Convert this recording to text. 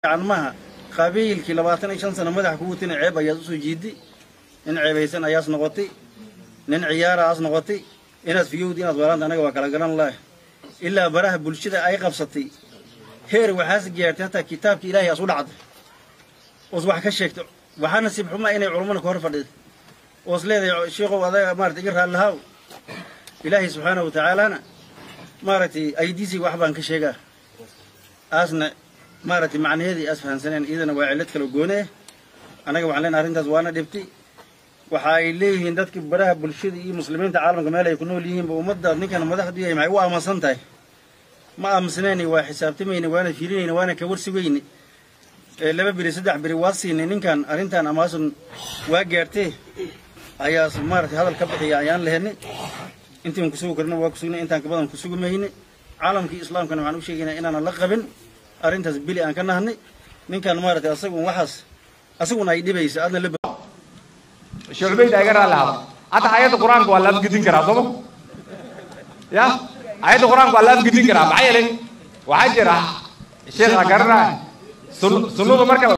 maha qabiilkii labaatan iyo shan sano madaxa ku watina ceeb ayaad usoo jiidi nin ceebaysan ayaas noqotay nin ciyaara aas noqotay inaad fiyowdi inaad weelaanta anaga waa kala garan laah ilaa baraha bulshada ay qabsatay heer waxaas gaartay hataa kitaabka ilaahay aas u dhacday oos wax ka sheegtay waxaa nasiib xumaa inay culummada ka hor fadhiday oos leedahay sheikow adaga maarata iga raallahaaw ilaahay subxaanahu watacaalana maaragtay aydiisii wax baan ka sheegaa aasna maaragtay macnaheedii aas fahansaneen iyadana waa cillad kala goone eh annaga waxaan leenahay arrintaas waana dhibtay waxa ay leeyihiin dadkii baraha bulshada iyo muslimiinta caalamka meel ay ku nool yihiinba ummadda ninkan madaxdu yahay maxay u aaminsan tahay ma aaminsanayni waa xisaabtamayni waana fiirinayni waana ka warsigayni ee laba beri saddex beri waa siinay ninkan arrintan amaasun waa gaartee ayaas maaragtay hadal ka bixiya ayaan lehenay intiin kusugi karna waa kusugnay intaan ka badan kusugi mayne caalamkii islaamkana waxaan u sheegaynaa inaanan la qabin arrintaas bili aan ka nahnay ninkan maaragtay asagun waxaas asaguna ay dhibaysa aadna la shucbayda iga raalli hada hadda ayadda qur-aanka waa la afgedin karaa sooma ya ayadda qur-aanka waa la afgedin karaa maxaa yeelay waxaa jira sheekha garanaa sunnadu marka